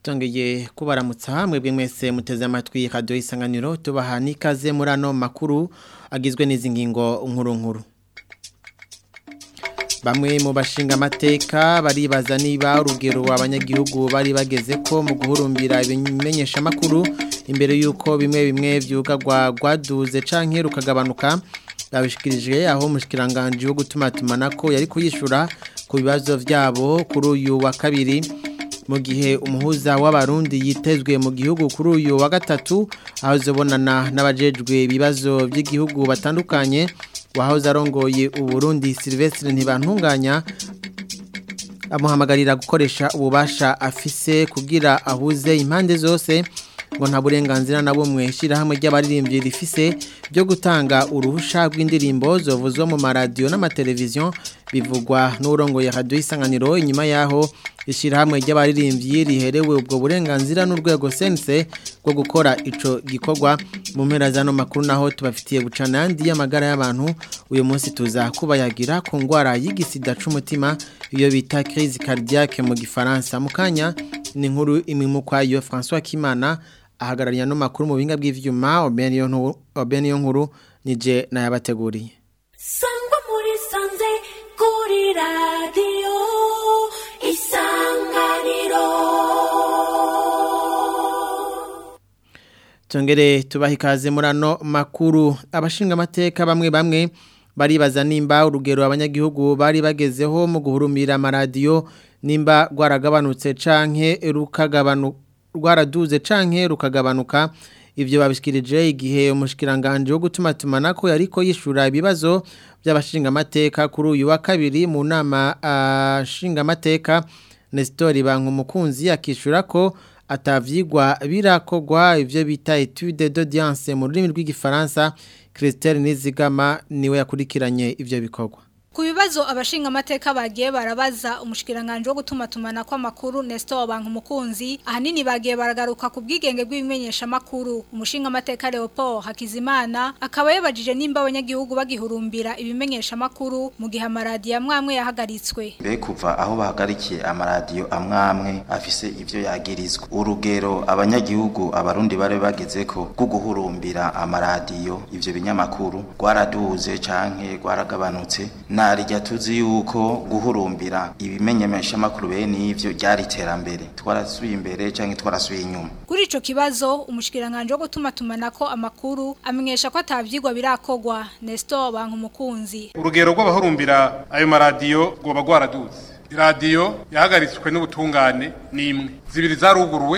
tongeye kubaramutsa hamwe bwe mwese muteze amatwi radio isanganiro tubaha nikaze muri ano makuru agizwe n'izi ngingo nkuru nkuru Bamwe mu bashinga amateka baribaza niba urugero abanyagihugu bari bageze ko mu guhurumbira ibimenyesha makuru imbere yuko bimwe bimwe vyugagwa gwaduze canke rukagabanuka babishikirije aho mushikiranganje wo gutuma tumanako yari kuyishura ku bibazo vyabo kuri uyu wa kabiri mu gihe umuhuza w'abarundi yitezwe mu gihugu kuri uyu wa gatatu aho zobonana n'abajejwe ibibazo by'igihugu batandukanye wahoze arongoye uburundi Silvestre ntibantunganya amuhamagarira gukoresha ububasha afise kugira ahuze impande zose ngo nta burenganzira na bumwe ishyirahamwe ry'abaririmbyi rifise byo gutanga uruhusha rw'indirimbo zovuzwa mu maradiyo n'amateleviziyo bivugwa n'urongoye radiyo isanganiro inyuma yaho ishyirahamwe ry'abaririmbyi riherewe ubwo burenganzira n'urwego sense rwo gukora ico gikorwa mu mpera z'ano makuru naho tubafitiye bucana yandi y'amagara y'abantu uyu munsi tuza kubayagira ku ndwara y'igisida c'umutima iyo bita crise cardiaque mu gifaransa mu kanya ni inkuru imwe mu kwayo François Kimana ahagarariye ano makuru mu binga bw'ivyuma Obeniyo nkuru nije nayabateguriye Sangwa muri sanze kuri radio isanganiro Tongere tubaha ikaze muri ano makuru abashinga amateka bamwe bamwe baribaza nimba urugero abanyagihugu bari bagezeho mu guhurumira amaradiyo nimba rwaragabanutse canke rukagabanuka rwaraduze canke rukagabanuka ivyo babishikirije igihe umushikiranganje wo gutuma tumanako yariko yishura ibibazo by'abashinga amateka kuri uyu wa kabiri mu nama ashinga amateka Nestor Bankumukunzi akishura ko atavyigwa birakogwa ivyo bita étude d'audience mu rurimi rw'igifaransa Christelle Nizigama niwe yakurikiranye ivyo bikorwa Ku bibazo abashinga amateka bagiye barabaza umushikiranganje wo gutuma tumana kwa makuru Nestor Bank umukunzi ahanini bagiye baragaruka ku bwigenge bw'ibimenyesha makuru umushinga amateka Leopold Hakizimana akaba yabajije nimba abanyagihugu bagihurumbira ibimenyesha makuru mu gihe amaradiyo amwamwe yahagaritswe be kuva aho bahagarikiye amaradiyo amwamwe afise ivyo yagirizwa urugero abanyagihugu abarundi bari bagezeko bwo guhurumbira amaradiyo ivyo binyamakuru gwaraduze canke gwaragabanutse narijya tuzi yuko guhurumbira ibimenyesha makuru bene ivyo ryari iterambere twarasubiye imbere canke twarasubiye inyuma kuri ico kibazo umushikiranganje wo gutuma tumanako amakuru amenyesha ko atavyigwa birakogwa Nestor Bankumukunzi urugero rw'abahurumbira ayo maradiyo rwoba rwaraduze iradiyo yahagaritswe n'ubutungane ni imwe zibiri zaruguruwe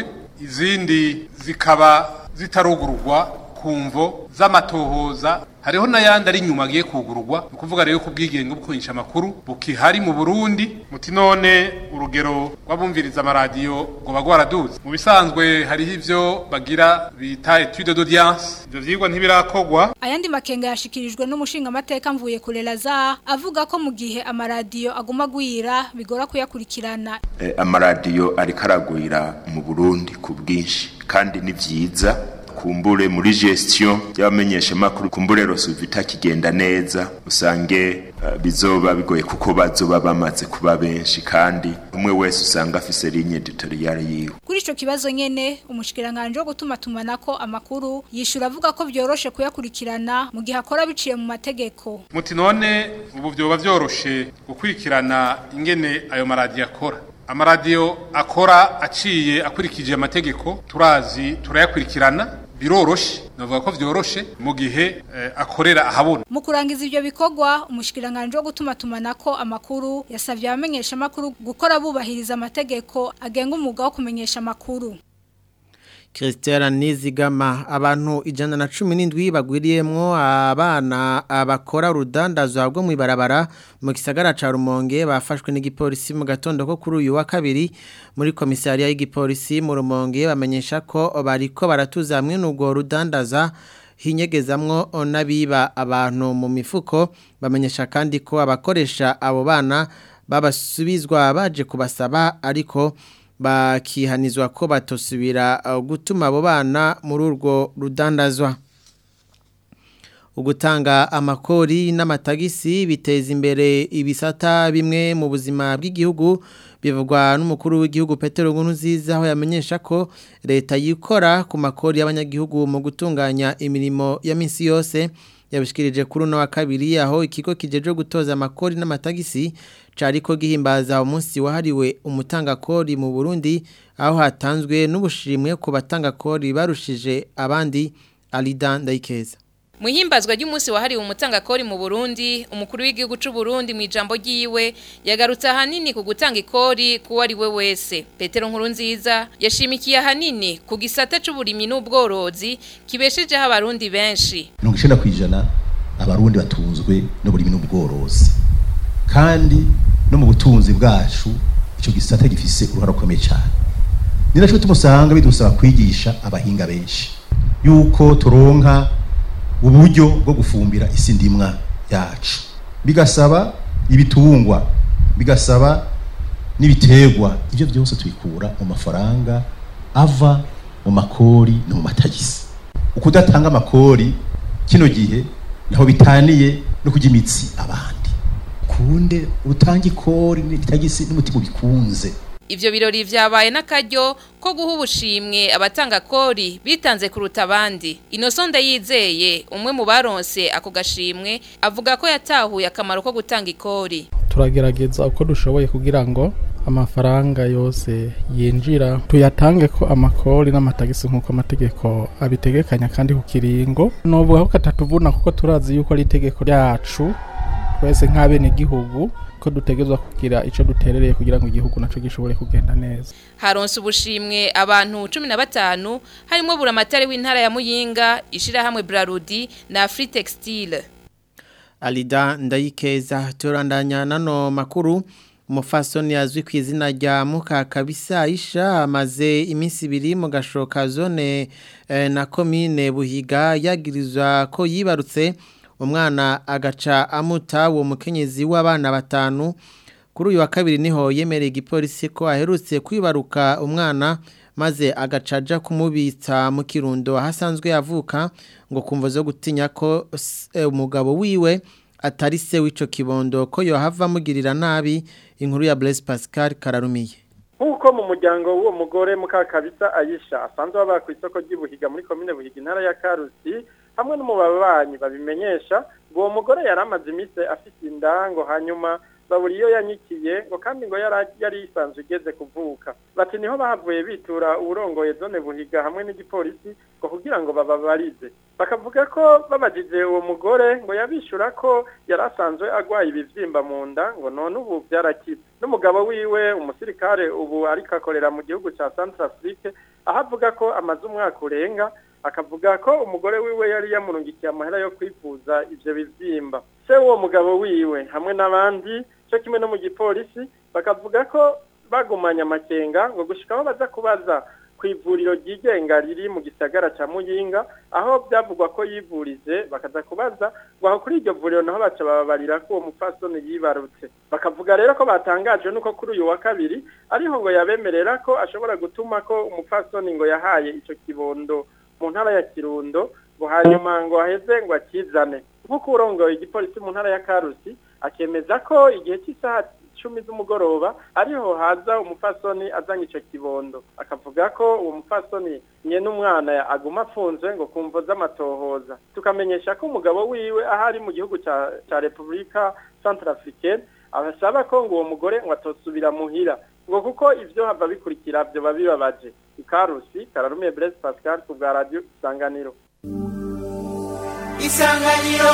izindi zikaba zitarugururwa kumvo z'amatohoza hariho n'ayandi ari inyuma agiye kugururwa ni ukuvuga rero ko ubwigenge bwo kumenyesha amakuru bukihari mu burundi muti none urugero rw'abumviriza amaradiyo ngo bagwaraduze mu bisanzwe hariho ivyo bagira bita etude d'audience ivyo vyigwa ntibirakogwa ayandi makenga yashikirijwe n'umushinga amateka mvuye kure Lazare avuga ko mu gihe amaradiyo aguma gwira bigora kuyakurikirana eh, amaradiyo ariko aragwira mu burundi ku bwinshi kandi ni vyiza kumbure muri gestion y'abamenyesha makuru kumbure rosuvita kigenda neza usange uh, bizoba bigoye kuko bazoba bamaze kuba benshi kandi umwe wese usanga afise ligne editoriale yiwe kuri ico kibazo nyene umushikiranganje wo gutuma tumanako amakuru yishura avuga ko vyoroshe kuyakurikirana mu gihe akora biciye mu mategeko muti none ubu vyoba vyoroshe gukurikirana ingene ayo maradiyo akora amaradiyo akora aciye akurikije amategeko turazi turayakurikirana biroroshe navuga ko vyoroshe mu gihe eh, akorera ahabona mu kurangiza ivyo bikorwa umushikiranganje wo gutuma tumanako amakuru yasavye abamenyesha amakuru gukora bubahiriza amategeko agenga umwuga wo kumenyesha amakuru Christiana Nizigama abantu ijana na cumi n'indwi bagwiriyemwo abana abakora urudandazwa rwo mu ibarabara mu gisagara ca Rumonge bafashwe n'igipolisi mu gatondo ko kuri uyu wa kabiri muri komisariya y'igipolisi mu Rumonge bamenyesha ko bariko baratuza hamwe n'ubwo rudandaza hinyegezamwo n'abiba abantu mu mifuko bamenyesha kandi ko abakoresha abo bana babasubizwa baje kubasaba ariko bakihanizwa ko batosubira gutuma abo bana muri urwo rudandazwa ugutanga amakori n'amatagisi biteza imbere ibisata bimwe mu buzima bw'igihugu bivugwa n'umukuru w'igihugu Petero Nkurunziza aho yamenyesha ko leta yikora ku makori y'abanyagihugu mu gutunganya imirimo ya minsi yose yabishikirije kuri uno wa kabiri aho ikigo kijeje gutoza amakori n'amatagisi cariko gihimbaza umunsi wahariwe umutangakori mu Burundi aho hatanzwe n'ubushimwe ku batangakori barushije abandi Alida Ndayikeza Muhimbazwa ry'umunsi wahariwe umutangakori mu Burundi, umukuru w'igihugu c'u Burundi mu ijambo ryiwe yagarutse ahanini ku gutanga ikori kuwo ari we wese. Petero Nkurunziza yashimikiye ahanini ku gisata c'uburimyi n'ubworozi kibeshejeho abarundi benshi. mirongo icenda kw'ijana abarundi batunzwe n'uburimi n'ubworozi kandi no mu butunzi bwacu ico gisata gifise uruhara rukomeye cyane ni naco tumusanga bidusaba kwigisha abahinga benshi yuko turonka uburyo bwo gufumbira isi ndimwa yacu bigasaba ibitungwa bigasaba n'ibiterwa ibyo byose tubikura mu mafaranga ava mu makori no mu matagisi ukudatanga amakori kino gihe naho bitaniye no kujya imitsi abandi kunde utange ikori n'itagisi n'umutima ubikunze Ivyo birori vyabaye n'akaryo ko guha ubushimwe abatanga kori bitanze kuruta abandi. Inosonde yizeye umwe mu baronse ako gashimwe avuga ko yatahuye akamaro ko gutanga ikori. turagerageza uko dushoboye kugira ngo amafaranga yose yinjira tuyatange ko amakori n'amatagisi nk'uko amategeko abitegekanya kandi ku kiringo novuga ko katatuvuna kuko turazi yuko ari itegeko ryacu twese nk'abenegihugu ko dutegerezwa kugira ico duterereye kugira ngo igihugu naco gishobore kugenda neza Haronse ubushimwe abantu 15 harimo buramatari w'intara ya Muyinga, ishirahamwe Brarudi na Free Textile. Alida Ndayikeza turandanya nano makuru umufasoni yazwi ku izina rya Mukakabisa Aisha amaze iminsi ibiri mu gashoka zone eh, na commune Buhiga yagirizwa ko yibarutse umwana agaca amuta uwo mukenyezi w'abana batanu kuri uyu wa kabiri niho yemereye igipolisi ko aherutse kwibaruka umwana maze agacaja kumubitsa mu kirundo ahasanzwe avuka ngo kumva zo gutinya ko s- eh, umugabo wiwe atari se w'ico kibondo ko yohava amugirira nabi inkuru ya Blaise Pascal Kararumiye nk'uko mu muryango w'uwo mugore mukakabisa ayisha asanzwe baba ku isoko ry'ubuhiga muri komine buhiga intara ya karusi hamwe n'umubabanyi babimenyesha ngo uwo mugore yari amaze iminsi afite inda ngo hanyuma babura iyo yanyikiye ngo kandi ngo yari yari yisanzwe igeze kuvuka bati niho bahavuye bitura uwurongoye zone buhiga hamwe n'igipolisi ngo kugira ngo bababarize bakavuga ko babajije uwo mugore ngo yabishura ko yari asanzwe agwaye ibivyimba mu nda ngo none ubu byarakize n'umugabo wiwe umusirikare ubu ariko akorera mu gihugu ca Centrafrique aho avuga ko amaze umwaka urenga akavuga ko umugore wiwe yari yamurungikiye amahera yo kwivuza ivyo bivyimba se w'uwo mugabo wiwe hamwe n'abandi cyo kimwe no mu gipolisi bakavuga ko bagumanye amakenga ngo gushikaho baza kubaza ku ivuriro ryigenga riri mu gisagara ca Muyinga aho byavugwa ko yivurije bakaza kubaza ngo aho kuri iryo vuriro naho baca bababarira ko uwo mupfasoni yibarutse bakavuga rero ko batangajwe nuko kuri uyu wa kabiri ariho ngo yabemerera ko ashobora gutuma ko umupfasoni ngo yahaye ico kibondo mu ntara ya Kirundo ngo hanyuma ngo aheze ngo akizane nk'uko urongoye igipolisi mu ntara ya Karusi akemeza ko igihe cy'isaha cumi z'umugoroba ariho haza umupfasoni azanye ico kibondo akavuga ko uwo mupfasoni nye n'umwana aguma afunzwe ngo kumvo z'amatohoza tukamenyesha ko umugabo wiwe ahari mu gihugu ca ca Republika Centrafricaine abasaba ko ngo uwo mugore ngo atosubira muhira ngo kuko ivyo hava bikurikira byo babibabaje ikarusi kararumiye Blaise Pascal ku bwa radio Isanganiro Isanganiro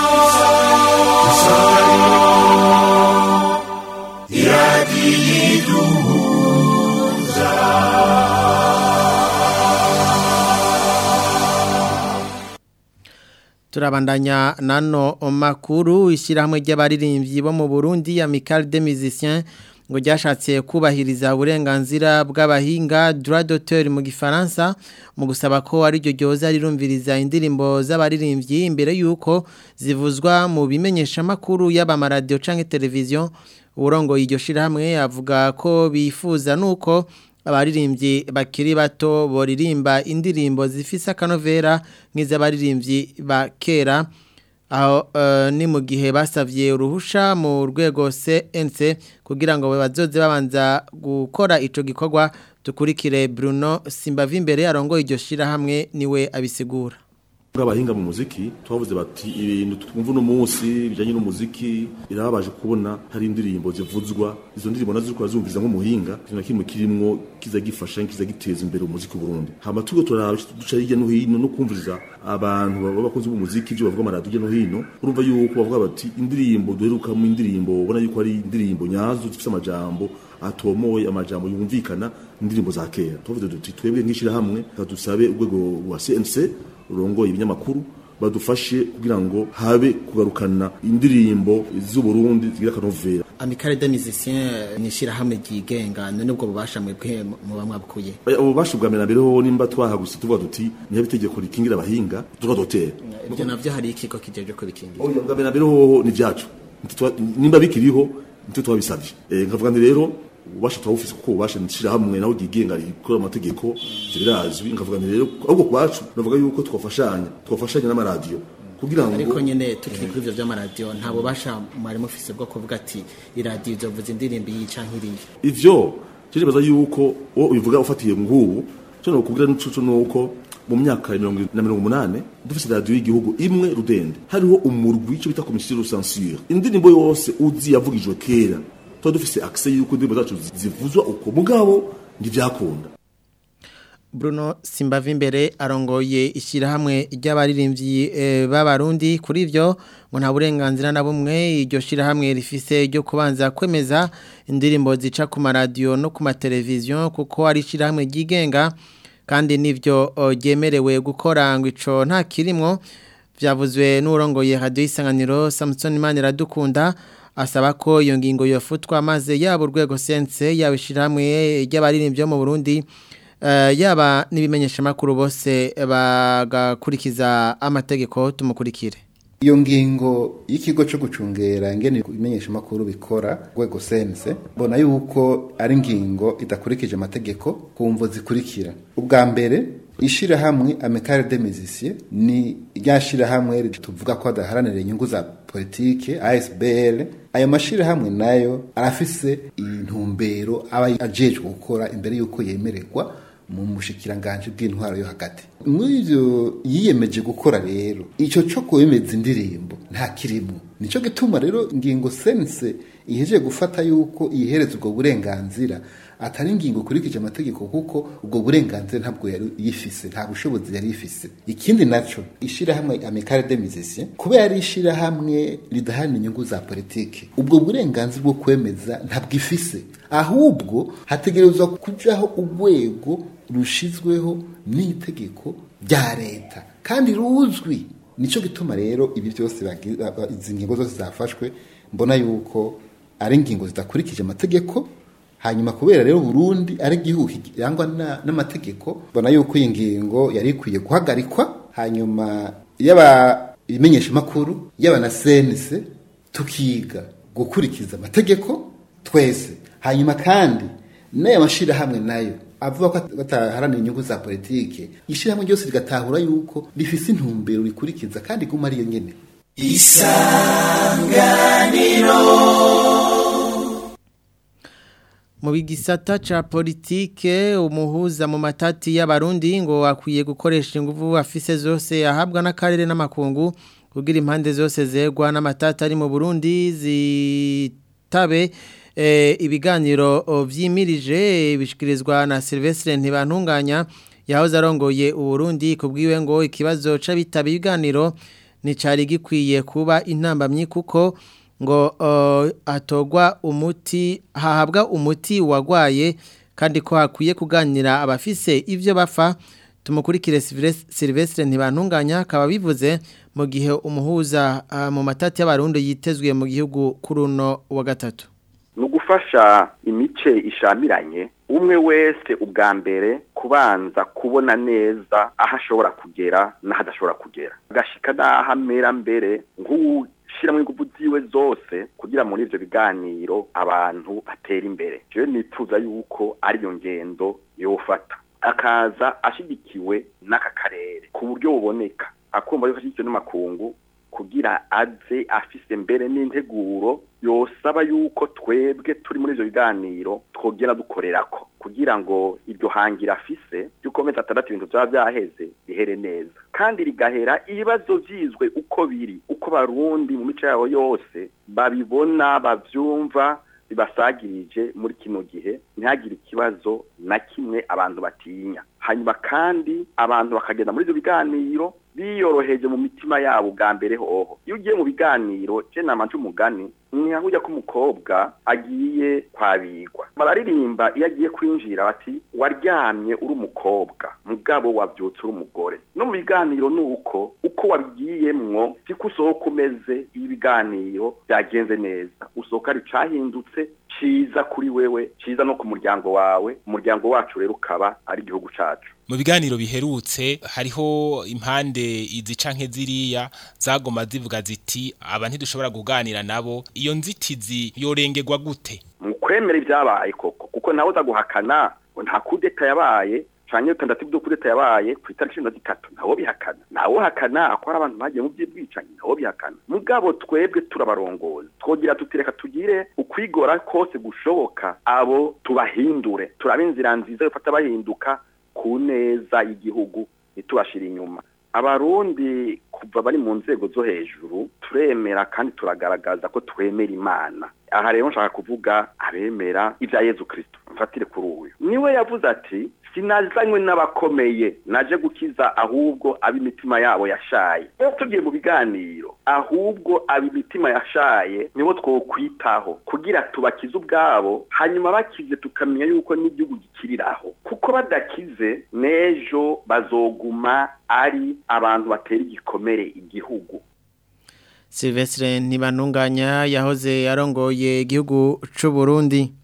turabandanya nano makuru ishyirahamwe ry'abaririmbyi bo mu Burundi Amical des Musiciens ngo ryashatse kubahiriza uburenganzira bw'abahinga droit d'auteur mu gifaransa mu gusaba ko ari ryo ryoza rirumviriza indirimbo z'abaririmbyi imbere yuko zivuzwa mu bimenyesha makuru y'abamaradiyo canke televiziyo urongo iryo shirahamwe avuga ko bifuza nuko abaririmbyi bakiri bato boririmba indirimbo zifise akanovera nk'iz'abaririmbyi ba kera aho eh, ni mu gihe basavye uruhusha mu rwego CNC kugira ngo bazoze babanza gukora ico gikorwa tukurikire Bruno Simbavimbere arongoye iryo shira hamwe niwe abisigura bw'abahinga mu muziki twavuze bati ibintu twumva uno munsi bijanye n'umuziki birababaje kubona hari indirimbo zivuzwa izo ndirimbo nazo zikora zumviza nk'umuhinga ikintu na kimwe kirimwo kiza gifasha kiza giteza imbere umuziki w'Uburundi hama tugo turaba duca hirya no hino no kumviriza abantu b'abakozi b'umuziki ibyo bavuga amaradiyo hirya no hino urumva yuko bavuga bati indirimbo duherukamo indirimbo ubona yuko ari indirimbo nyazo zifite amajambo atomoye amajambo yumvikana indirimbo za kera tuvuze duti twebwe nk'ishirahamwe dusabe urwego rwa CNC rurongoye ibinyamakuru badufashe kugira ngo habe kugarukana indirimbo z'uburundi zigira akanovera Amicale des musiciens ni shira hamwe ryigenga none ubwo bubasha mwebwe mu bamwabukuye abo basha bwa mbere ho nimba twahaguse tuvuga duti niho itegeko rikingira abahinga tuvuga dotera ibyo navyo hari ikigo kijeje ko bikingira oya bwa mbere ho ni vyacu nimba bikiriho nitwe twabisabye eh nkavuga ndi rero ubasha twawufise kuko ubasha nshira hamwe naho gigenga rikora amategeko birazwi nkavuga nti rero ahubwo kwacu navuga yuko twafashanya twafashanya n'amaradiyo kugira ngo ariko nyene tukiri kuri ivyo vy'amaradiyo nta bubasha mwari mufise bwo kuvuga ati iradiyo izovuza indirimbo iyi canke iriya ivyo cyo baza yuko wo ubivuga ufatiye ngubu cyo no kugira n'uco nuko mu myaka ya mirongo na mirongo umunane dufise radiyo y'igihugu imwe rudende hariho umurwi ico bita komisiyo de censure indirimbo yose uzi yavugijwe kera tuba dufise accès yuko indirimbo zacu zivuzwa uko mugabo ntivyakunda Bruno Simbavimbere arongoye ishyirahamwe ry'abaririmbyi e, b'abarundi kuri ivyo ngo nta burenganzira na bumwe iryo shyirahamwe rifise ryo kubanza kwemeza indirimbo zica ku maradiyo no ku mateleviziyo kuko ari ishyirahamwe ryigenga kandi n'ivyo ryemerewe gukora ngo ico nta kirimwo vyavuzwe n'urongoye radio isanganiro Samson Maniradukunda asaba ko iyo ngingo yofutwa maze yaba urwego sense yaba ishyirahamwe ry'abaririmbyi mu Burundi yaba n'ibimenyesha makuru bose bagakurikiza amategeko tumukurikire iyo ngingo y'ikigo cyo gucungera ingene ibimenyesha makuru bikora rwego sense mbona yuko ari ingingo idakurikije amategeko ku mvo zikurikira ubwa mbere ishirahamwe amicale des musiciens ni rya shirahamwe tuvuga ko adaharanira inyungu za politike ASBL ayo mashirahamwe nayo arafise intumbero aba ajejwe gukora imbere yuko yemererwa mu mushikiranganje bw'intwaro yo hagati muri ivyo yiyemeje gukora rero ico co kwemeza indirimbo nta kirimo nico gituma rero ingingo sense ihejeje gufata yuko ihereza ubwo burenganzira atari ingingo kurikije amategeko kuko ubwo burenganzira ntabwo yari yifise nta bushobozi yari yifise ikindi naco ishirahamwe amicale des musiciens kubera ari ishirahamwe ridaharanira inyungu za politike ubwo burenganzira bwo kwemeza ntabwo ifise ahubwo hategerezwa kujaho urwego rushizweho n'itegeko rya leta kandi ruzwi nico gituma rero ibi byose izi ngingo zose zafashwe mbona yuko ari ingingo zidakurikije amategeko hanyuma kubera rero Burundi ari igihugu kirangwa n'amategeko mbona yuko iyi ngingo yari ikwiye guhagarikwa hanyuma yaba ibimenyesha makuru yaba na sense tukiga gukurikiza amategeko twese hanyuma kandi n'aya mashirahamwe nayo avuga ko bataharanira inyungu za politike ishirahamwe ryose rigatahura yuko rifise intumbero rikurikiza kandi guma ariyo nyene isanganiro mu bigisata ca politike umuhuza mu matati y'abarundi ngo akwiye gukoresha ingufu afise zose ahabwa n'akarere n'amakungu kugira impande zose zegwa n'amatati ari mu Burundi zitabe e, ibiganiro vyimirije bishikirizwa na Silvestre Ntibantunganya yahoze arongoye uburundi kubwiwe ngo ikibazo c'abitaba ibiganiro ni cari gikwiye kuba intambamyi kuko ngo uh, atogwa umuti hahabwa umuti wagwaye kandi ko hakwiye kuganira abafise ivyo bafa tumukurikire Silvestre ntibantunganya akaba bivuze mu gihe umuhuza uh, mu matati y'abarundi yitezwe mu gihugu kuruno wa gatatu ni ugufasha imice ishamiranye umwe wese ubwa mbere kubanza kubona neza aho ashobora kugera n'aho adashobora kugera agashika n'aho amera mbere nk'ubu shiramo ingufu ziwe zose kugira muri ivyo biganiro abantu batera imbere jewe nipfuza yuko ariyo ngendo yofata akaza ashigikiwe n'aka karere ku buryo buboneka akumva yuko ashigikiwe n'amakungu kugira aze afise mbere n'integuro yosaba yuko twebwe turi muri ivyo biganiro twogera dukorerako kugira ngo iryo hangira afise ry'ukomeza atandatu ibintu vyaba vyaheze bihere neza kandi rigahera ibibazo vyizwe uko biri uko barundi mu mico yabo yose babibona bavyumva bibasagirije muri kino gihe ntihagire ikibazo na kimwe abantu batinya hanyuma kandi abantu bakagenda muri ivyo biganiro biyoroheje mu mitima yabo bwa mbere hoho iyo ugiye mu biganiro je namanje umugani ntihahujya ko umukobwa agiye kwabigwa bararirimba iyo agiye kwinjira bati waryamye uri umukobwa mugabo wabyutse uri umugore no mu biganiro ni uko uko wabigiyemwo siko usohoka umeze iyo ibiganiro byagenze neza usohoka ari cahindutse ciza kuri wewe ciza no ku muryango wawe umuryango wacu rero ukaba ari igihugu cacu mu biganiro biherutse hariho impande izi canke ziriya zagoma zivuga ziti aba ntidushobora kuganira nabo iyo nzitizi yorengerwa gute mu kwemera ibyabaye koko kuko nawe uza guhakana nta kudeta yabaye canke tandatu byo kudeta yabaye ku itariki cumi na zitatu ntawo bihakana nawo hakana ko hari abantu bagiye mu by'ubwicanyi ntawo bihakana mugabo twebwe turabarongoza twogira tutireka tugire ukwigora kose gushoboka abo tubahindure turabe inzira nziza yofata bahinduka ku neza y'igihugu ntitubashire inyuma abarundi kuva bari mu nzego zo hejuru turemera kandi turagaragaza ko twemera imana aha rero nshaka kuvuga abemera ibya yezu kirisito mfatire kuri uyu niwe yavuze ati sinazanywe n'abakomeye naje gukiza ahubwo ab'imitima yabo yashaye iyo tugiye mu biganiro ahubwo ab'imitima yashaye nibo twokwitaho kugira tubakize ubwabo hanyuma bakize tukamenya yuko n'igihugu gikiriraho kuko badakize n'ejo bazoguma ari abantu batera igikomere igihugu Silvestre Ntibanunganya yahoze yarongoye igihugu c'u Burundi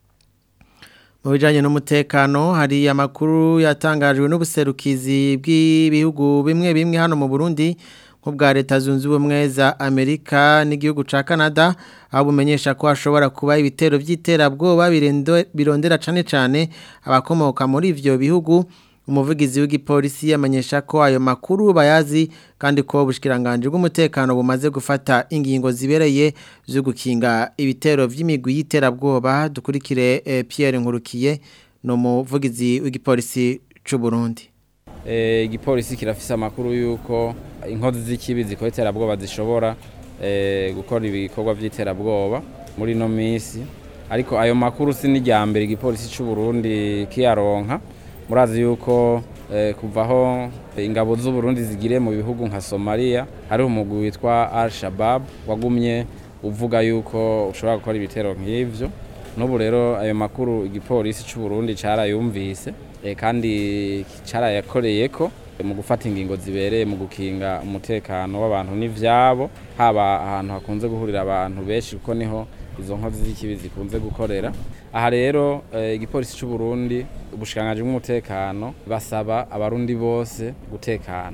mu bijanye n'umutekano hari amakuru yatangajwe n'ubuserukizi bw'ibihugu bimwe bimwe hano mu Burundi nk'ubwa leta zunze ubumwe za Amerika n'igihugu ca Canada aho bumenyesha ko hashobora kuba ibitero by'iterabwoba birondera cane cane abakomoka muri ivyo bihugu umuvugizi w'igipolisi yamenyesha ko ayo makuru bayazi kandi ko ubushikiranganje bw'umutekano bumaze gufata ingingo zibereye zo gukinga ibitero vy'imigwi y'iterabwoba dukurikire eh, Pierre Nkurukiye no muvugizi w'igipolisi c'u Burundi eh igipolisi kirafise amakuru yuko inkozi z'ikibi zikora iterabwoba zishobora eh gukora ibikorwa vy'iterabwoba muri no misi ariko ayo makuru si n'ijyambere igipolisi c'u Burundi kiyaronka murazi yuko kuvaho ingabo z'u Burundi zigire mu bihugu nka Somalia hari umugwi witwa Al-Shabaab wagumye uvuga yuko ushobora gukora ibitero nk'ivyo n'ubu rero ayo makuru igipolisi cy'u Burundi carayumvise kandi carayakoreyeko mu gufata ingingo zibereye mu gukinga umutekano w'abantu n'ivyabo haba ahantu hakunze guhurira abantu benshi kuko niho izo nkozi z'ikibi zikunze gukorera aha rero igipolisi cy'u Burundi ubushikanganje bw'umutekano basaba abarundi bose gutekana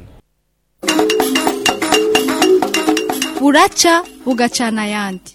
buraca bugacana ayandi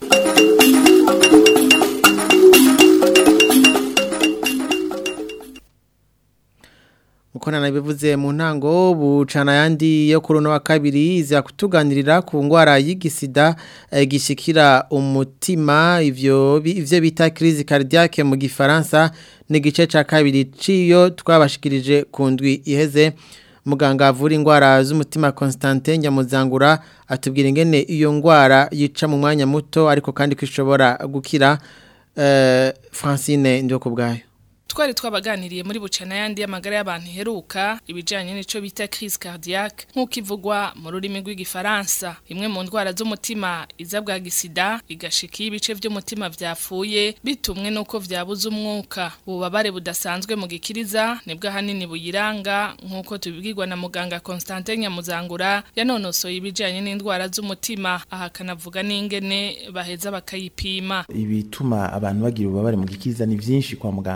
uko nanabivuze mu ntango bucana yandi yo kuri wa kabiri iza kutuganirira ku ngwara y'igisida gishikira umutima ivyo ivyo bita crise cardiaque mu gifaransa ni gice ca kabiri ciyo twabashikirije ku ndwi iheze muganga avura ingwara z'umutima Constantin Nyamuzangura atubwira ingene iyo ngwara yica mu mwanya muto ariko kandi kwishobora gukira uh, Francine ndio kubgayo twari twabaganiriye muri bucana yandi y'amagara y'abantu iheruka ibijanye n'ico bita crise cardiaque nk'uko ivugwa mu rurimi rw'igifaransa imwe mu ndwara z'umutima iza bwa gisida igashika ibice vy'umutima vyapfuye bitumwe nuko vyabuze umwuka ububabare budasanzwe mu gikiriza nibwo ahanini buyiranga nk'uko tubibwirwa na muganga Constantin Nyamuzangura yanonosoye ibijanye n'indwara z'umutima aha kanavuga n'ingene baheza bakayipima ibituma abantu bagira ububabare mu gikiriza ni vyinshi kwa muganga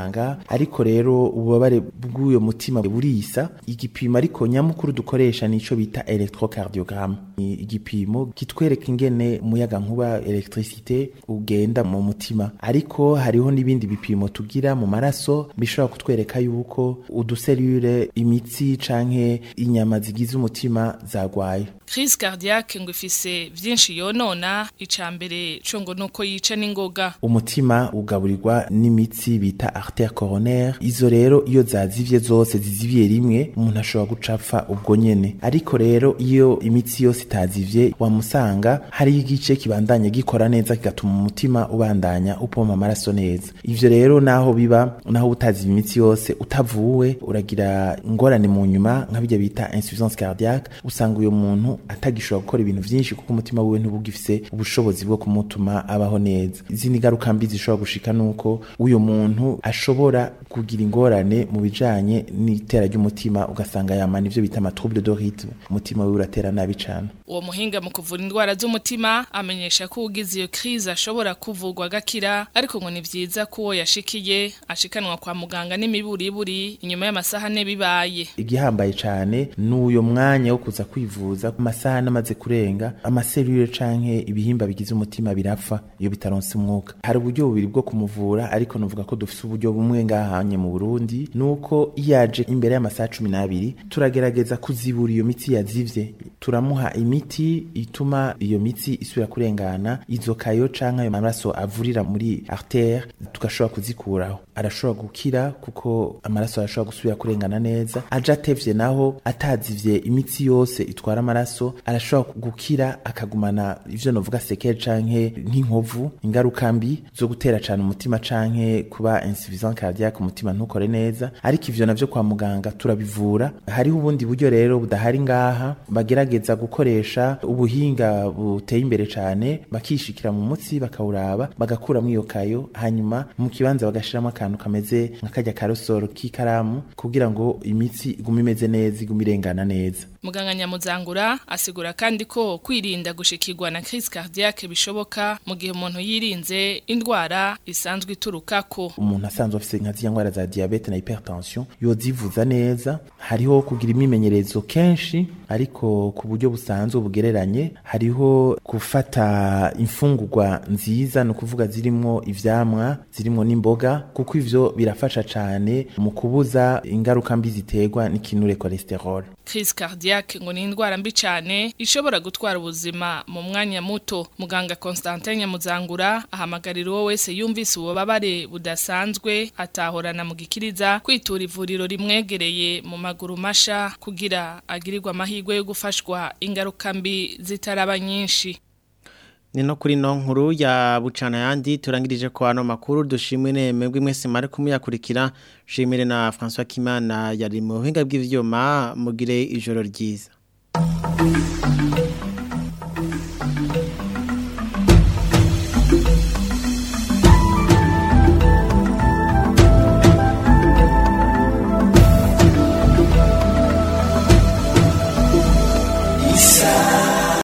ariko rero ububabare bw'uyo mutima burisa igipimo ariko nyamukuru dukoresha nico bita electrocardiogram ni igipimo kitwereka ingene umuyaga nkuba electricité ugenda mu mutima ariko hariho n'ibindi bipimo tugira mu maraso bishobora kutwereka yuko uduselule imitsi canke inyama zigize umutima zagwaye crise cardiaque ngo ifise vyinshi yonona icambere co ngo nuko yica n'ingoga umutima ugaburirwa n'imitsi bita artère coronaire izo rero iyo zazivye zose zizibiye rimwe umuntu ashobora gucapfa ubwo nyene ariko rero iyo imitsi yose itazivye wamusanga hari igice kibandanya gikora neza kigatuma umutima ubandanya upompa amaraso neza ivyo rero naho biba naho utaziva imitsi yose utavuwe uragira ingorane mu nyuma nka bijya bita insuffisance cardiaque usanga uyo muntu atagishobora gukora ibintu vyinshi kuko umutima wiwe ntubugifise ubushobozi bwo kumutuma abaho neza izindi ngaruka mbi zishobora gushika nuko uyo muntu ashobora kugira ingorane mu bijanye n'itera ry'umutima ugasanga yamana ivyo bita trouble de rythme umutima wiwe uratera nabi cane uwo muhinga mu kuvura indwara z'umutima amenyesha ko ugize iyo crise ashobora kuvurwa agakira ariko ngo ni vyiza ko uwo yashikiye ashikanwa kwa muganga n'imiburiburi inyuma y'amasaha ane bibaye igihambaye cane n'uyo mwanya wo kuza kwivuza ku masaha namaze kurenga amaselule canke ibihimba bigize umutima birapfa iyo bitaronse umwuka hari uburyo bubiri bwo kumuvura ariko nuvuga ko dufise uburyo bumwe ngahanye mu Burundi nuko yaje imbere y'amasaha 12 turagerageza kuzibura iyo mitsi yazivye turamuha imiti ituma iyo mitsi isubira kurengana izo kayo canke ayo maraso avurira muri artère tugashobora kuzikuraho arashobora gukira kuko amaraso arashobora gusubira kurengana neza aje atevye naho atazivye imitsi yose itwara amaraso arashobora gukira akagumana ivyo novuga sekere canke nk'inkovu ingaruka mbi zo gutera cane umutima canke kuba insuffisance cardiaque umutima ntukore neza ariko ivyo navyo kwa muganga turabivura hariho ubundi buryo rero budahari ngaha bagerageza gukoresha ubuhinga buteye imbere cane bakishikira mu mutsi bakawuraba bagakuramwo iyo kayo hanyuma mu kibanza bagashiramo akantu kameze nka karya karosoro k'ikaramu kugira ngo imitsi igume imeze neza igume irengana neza muganga nyamuzangura asigura kandi ko kwirinda gushikirwa na crise cardiaque bishoboka mu gihe umuntu yirinze indwara isanzwe iturukako umuntu asanzwe afise nka ziriya ndwara za diabete na hypertension yozivuza neza hariho kugira imimenyerezo kenshi ariko ku buryo busanzwe bugereranye hariho gufata imfungurwa nziza ni ukuvuga zirimwo ivyamwa zirimwo n'imboga kuko ivyo birafasha cane mu kubuza ingaruka mbi ziterwa n'ikinure cholesterol crise cardiaque ngo ni indwara mbi cyane ishobora gutwara ubuzima mu mwanya muto muganga Constantin Nyamuzangura ahamagarira uwo wese yumvise ububabare budasanzwe atahorana mu gikiriza kwitura ivuriro rimwegereye mu maguru masha kugira agirirwa amahirwe yo gufashwa ingaruka mbi zitaraba nyinshi ni no kuri no nkuru ya bucana yandi turangirije ko ano makuru dushimwe nemwe mwese mari kumuyakurikira shimire na François Kimana yari mu buhinga bw'ivyuma mugire ijoro ryiza